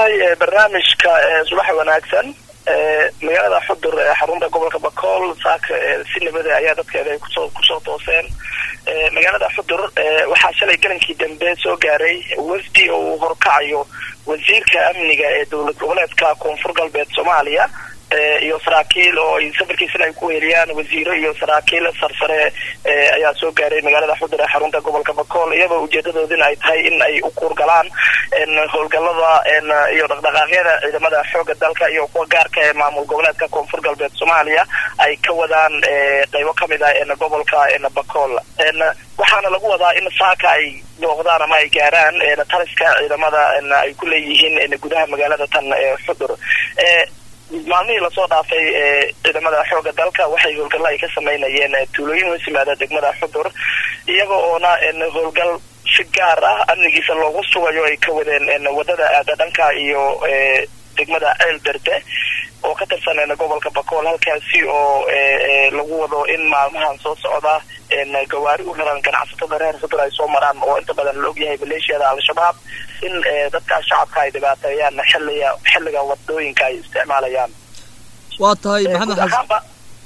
tahay barnaamijka subax wanaagsan magaalada xudur ee xarunta gobolka bakool saaka si nabada ayaa dadkeeda ay kusoo kusoo tooseen magaalada xudur waxaa shalay galankii dambe soo gaaray wafdi oo uu horkacayo wasiirka amniga ee dowlad goboleedka koonfur galbeed soomaaliya iyo saraakiil oo ay safarkiisana ay ku weeliyaan wasiiro iyo saraakiil sarsare ayaa soo gaaray magaalada xudur ee xarunta gobolka bakool iyadoo ujeedadoodina ay tahay in ay u kuurgalaan howlgalada iyo dhaqdhaqaaqyada ciidamada xooga dalka iyo kuwa gaarka ee maamul goboleedka koonfur galbeed soomaaliya ay ka wadaan qaybo kamid ah gobolka bakool waxaana lagu wadaa in saaka ay booqdaan ama ay gaaraan taliska ciidamada ay ku leeyihiin gudaha magaalada tan xudur maalmihii lasoo dhaafay ciidamada xooga dalka waxay howlgalla ay ka sameynayeen tuulooyin hoos yimaada degmada xudur iyaga oona howlgal si gaar ah amnigiisa loogu sugayo ay ka wadeen wadada aada dhanka iyo degmada ceel berde oo ka tirsan gobolka bakool halkaasi oo lagu wado in maalmahan soo socda gawaari u raran ganacsatada reer xudur ay soo maraan oo inta badan la ogyahay maleeshiyada al-shabaab in dadka shacabka ay dhibaateeyaan xilliga xilliga wadooyinka ay isticmaalayaan waa tahay maxamed xasan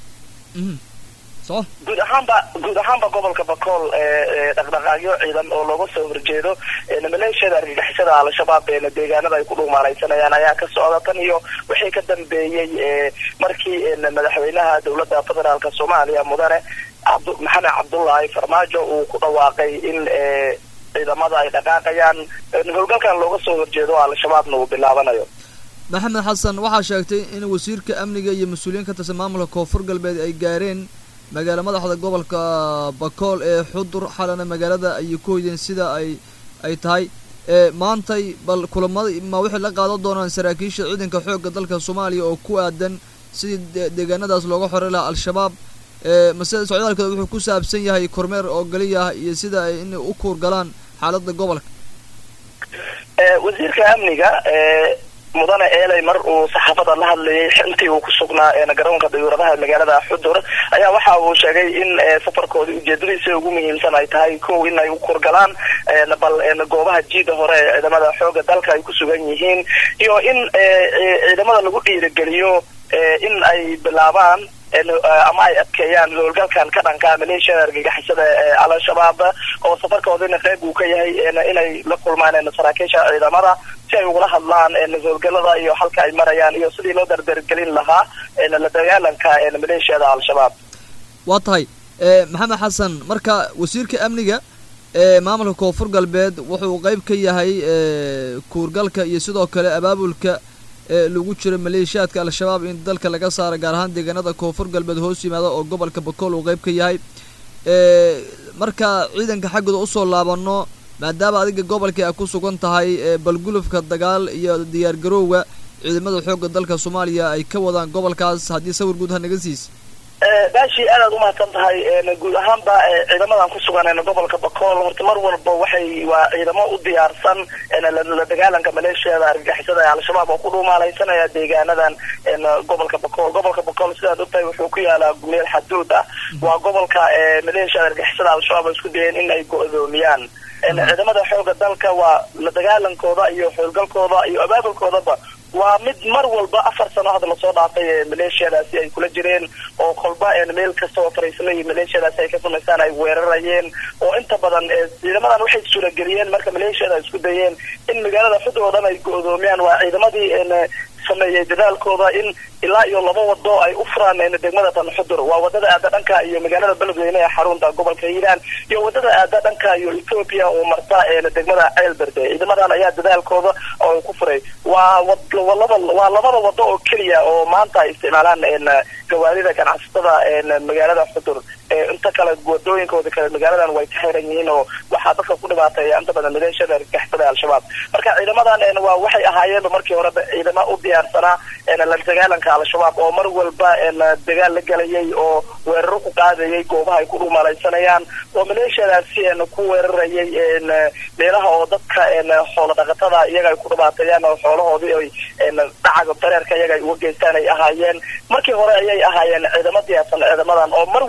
so guud ahaanba guud ahaanba gobolka bakool dhaqdhaqaaqyo ciidan oo looga soo horjeedo maleeshiyada argagixisada al-shabaab deegaanada ay ku dhugmaalaysanayaan ayaa ka socda tan iyo wixii ka dambeeyey markii madaxweynaha dowladda federaalka soomaaliya mudane maxamed cabdullaahi farmaajo uu ku dhawaaqay in ciidamada ay dhaqaaqayaan howlgalkan looga soo horjeedo al-shabaabna uu bilaabanayo maxamed xasan waxaa sheegtay in wasiirka amniga iyo mas-uuliyiin ka tirsan maamulka koonfur galbeed ay gaareen magaala madaxda gobolka bakool ee xudur xalana magaalada ayay ku hoydeen sida ay ay tahay maantay bal kulamada ma waxay la qaadan doonaan saraakiisha ciidanka xoogga dalka soomaaliya oo ku aadan sidii deegaanadaas looga xori lahaa al-shabaab mase socdaalkooda wuxuu ku saabsan yahay kormeer oo geliya ah iyo sida ay inay u kuurgalaan xaaladda gobolka wasiirka amniga mudane eeley mar uu saxaafada la hadlayay intii uu ku sugnaa garoonka dayuuradaha magaalada xudur ayaa waxa uu sheegay in safarkoodii ujeedadiisa ugu muhiimsan ay tahay kow in ay u kurgalaan bal goobaha jiida hore ee ciidamada xooga dalka ay ku sugan yihiin iyo in ciidamada lagu dhiirigeliyo in ay bilaabaan ama ay adkeeyaan howlgalkan ka dhanka maleeshiyada argagixisada ee al-shabaab oo safarkoodina qeyb uu ka yahay inay la kulmaan saraakiisha ciidamada si ay ugula hadlaan howlgalada iyo halka ay marayaan iyo sidii loo dardargelin lahaa la dagaalanka maleeshiyada al-shabaab waa tahay maxamed xasan marka wasiirka amniga ee maamulka koonfur galbeed wuxuu qeyb ka yahay kuurgalka iyo sidoo kale abaabulka lagu jiro maleeshiyaadka al-shabaab in dalka laga saaro gaar ahaan deegaanada koonfur galbeed hoos yimaada oo gobolka bakool uu qeyb ka yahay marka ciidanka xaggooda usoo laabano maadaama adiga gobolkii ay ku sugan tahay balgulufka dagaal iyo diyaar garowga ciidamada xoogga dalka soomaaliya ay ka wadaan gobolkaas haddii sawir guud ha naga siis baashi aadaad umahadsan tahay guud ahaanba ciidamadan ku sugan gobolka bakool horta mar walba waxay waa ciidamo u diyaarsan la dagaalanka maleeshiyada argagixisada ee al-shabaab oo ku dhuumaalaysanaya deegaanadan gobolka bakool gobolka bakool sidaad ogtahay wuxuu ku yaalaa meel xaduud ah waa gobolka maleeshiyada argagixisada al-shabaab oo isku dayeen in ay go-doomiyaan ciidamada xooga dalka waa la dagaalankooda iyo howlgalkooda iyo abaabulkoodaba waa mid mar walba afar sano hadda lasoo dhaafay maleeshiyadaasi ay kula jireen oo kolba meel kasta oo fariisla iyo maleeshiyadaasi ay ka samaystaan ay weerarayeen oo inta badan ciidamadan waxay suurageliyeen marka maleeshiyada ay isku dayeen in magaalada xudur oo dhan ay go-doomiyaan waa ciidamadii sameeyey dadaalkooda in ilaa iyo laba wado ay u furaan degmada tan xudur waa wadada aada dhanka iyo magaalada beledweyne ee xarunta gobolka hiiraan iyo wadada aada dhanka iyo ethoopia oo marta degmada ceelberde ciidamadan ayaa dadaalkooda oo ku furay waa laba waa labada wado oo keliya oo maanta ay isticmaalaan gawaarida ganacsatada magaalada xudur inta kale wadooyinkooda kale magaaladan way ka xiran yihiin oo waxaa dadka ku dhibaateeya inta badan maleeshiyada argagixisada al-shabaab marka ciidamadan waa waxay ahaayeenba markii horeba ciidamo u diyaarsanaa la dagaalanka al-shabaab oo mar walba dagaal la gelayay oo weeraro ku qaadayay goobaha ay ku dhumalaysanayaan oo maleeshiyadaasi ku weerarayay meelaha oo dadka xoolo dhaqatada iyaga ay ku dhibaateeyaan oo xoolahoodii ay dhacaga dareerka iyaga ay uga geystaan ay ahaayeen markii hore ayay ahaayeen ciidamo diyaarsan ciidamadan oo mar walbana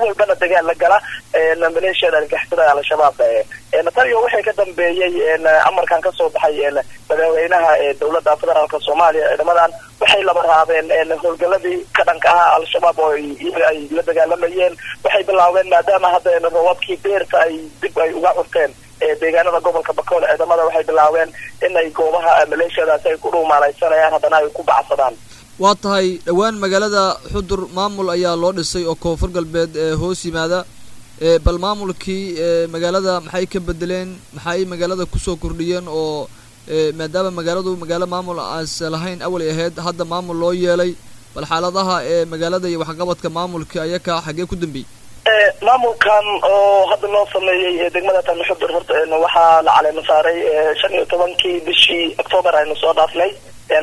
dagaal la gala maleeshiyada argagixisada al-shabaab tan iyo waxay ka dambeeyey amarkan kasoo baxay madaxweynaha dowladda federaalka soomaaliya ciidamadan waxay laba raabeen howlgaladii ka dhanka ahaa al-shabaab oo iyaga ay la dagaalamayeen waxay bilaabeen maadaama hadda roobabkii beerta ay dib ay uga curteen deegaanada gobolka bakool ciidamada waxay bilaabeen inay goobaha maleeshiyadaasi ay ku dhuumaalaysanayaan haddana ay ku bacsadaan waa tahay dhowaan magaalada xudur maamul ayaa loo dhisay oo koonfur galbeed ee hoos yimaada bal maamulkii magaalada maxay ka bedeleen maxay magaalada kusoo kordhiyeen oo maadaama magaaladu magaalo maamul aas lahayn awalay ahayd hadda maamul loo yeelay bal xaaladaha ee magaalada iyo waxqabadka maamulka ayaka xaggee ku dambeeyey maamulkan oo hadda loo sameeyey degmada tan xudur horta waxaa la caleema saaray shan iyo tobankii bishii octoobar aynu soo dhaafnay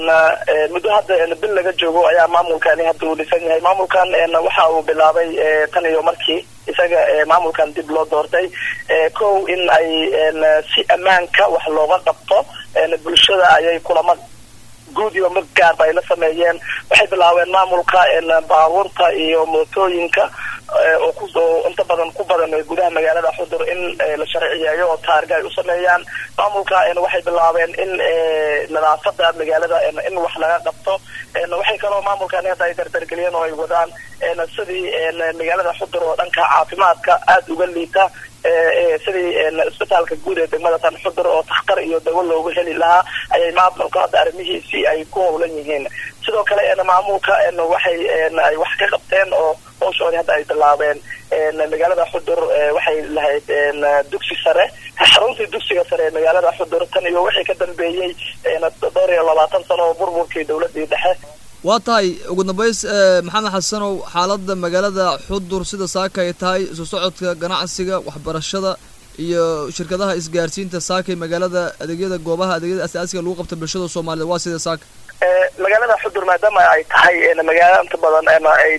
muddo hadda bil laga joogo ayaa maamulkani hadda uu dhisan yahay maamulkan waxa uu bilaabay tan iyo markii isaga maamulkan dib loo doortay kow in ay si ammaanka wax looga qabto bulshada ayay kulama guud iyo mid gaarba ay la sameeyeen waxay bilaabeen maamulka baabuurta iyo mootooyinka oo kusoo inta badan ku badan gudaha magaalada xudur in la sharciyeeyo oo taarga ay u sameeyaan maamulka waxay bilaabeen in nadaafada magaalada in wax laga qabto waxay kaloo maamulkani hadda ay dardargeliyeen oo ay wadaan sidii magaalada xudur oo dhanka caafimaadka aada uga liita sidii isbitaalka guud ee degmada tan xudur oo takhtar iyo dawo loogu heli lahaa ayay maamulka hadda arrimihiisii ay ku howlan yihiin sidoo kale maamulka waxay ay wax ka qabteen oo howshoodii hadda ay bilaabeen magaalada xudur waxay lahayd dugsi sare xaruntii dugsiga sare ee magaalada xudur tan iyo wixii ka dambeeyey dhowr iyo labaatan sano oo burburkii dowladii dhexe waa tahay ugu dambays maxamed xasanow xaaladda magaalada xudur sida saaka ay tahay isu socodka ganacsiga waxbarashada iyo shirkadaha isgaarsiinta saakay magaalada adeegyada goobaha adeegyada asaasiga lagu qabta bulshada soomaaliyed waa sida saaka magaalada xudur maadaama ay tahay magaalo inta badan ay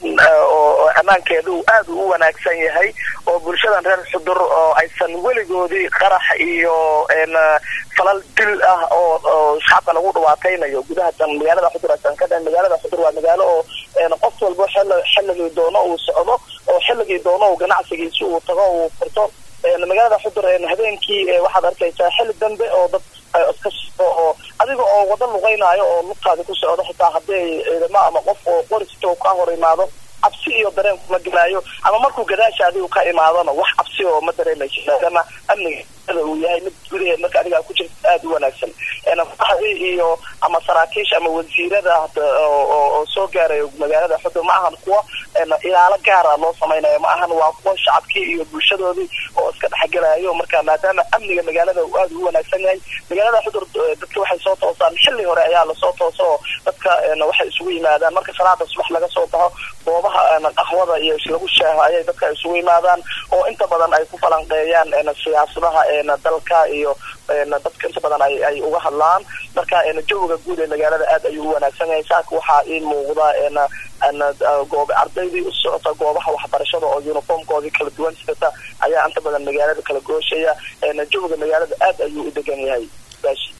oo ammaankeedu aada u wanaagsan yahay oo bulshadan reer xudur oo aysan weligoodii qarax iyo falal dil ah oo oo shacabka lagu dhawaataynayo gudaha tan magaalada xudur aysan ka dhahin magaalada xudur waa magaalo oo qof walba xilligii doono uu socdo oo xilligii doono uu ganacsigiisi uu tago uu furto magaalada xudur habeenkii waxaad arkaysaa xilli dambe oo dad iska oo adiga oo wada luqeynaayo oo lugtaadi ku socdo xitaa haddii ciidamo ama qof oo qorisito ka hor imaado cabsi iyo dareen kuma gelaayo ama markuu gadaashaadi uu ka imaadona wax cabsi oo ma dareemayso maadaama amniga uu yahay mid gudaheed marka adiga ku jirta aada u wanaagsan madaxdii iyo ama saraakiisha ama wasiirada oo soo gaarayo magaalada xudur ma ahan kuwa ilaalo gaara loo samaynayo ma ahan waa kuwa shacabkii iyo bulshadoodii oo iska dhexgelayo marka maadaama amniga magaalada uu aada u wanaagsan yahay magaalada xudur dadka waxay soo toosaan xilli hore ayaa lasoo toosa oo dadka waxay isugu yimaadaan marka salaada subax laga soo baxo goobaha qaxwada iyo lagu shaaho ayay dadka isugu yimaadaan oo inta badan ay ku falanqeeyaan siyaasadaha dalka iyo dadka inta badan ay ay uga hadlaan marka jawiga guud ee magaalada aad ayuu u wanaagsan yahay saaka waxaa ii muuqda goob ardaydii u socota goobaha waxbarashada oo uniformkoodii kala duwan sidata ayaa inta badan magaalada kala gooshaya jawiga magaalada aad ayuu u degan yahay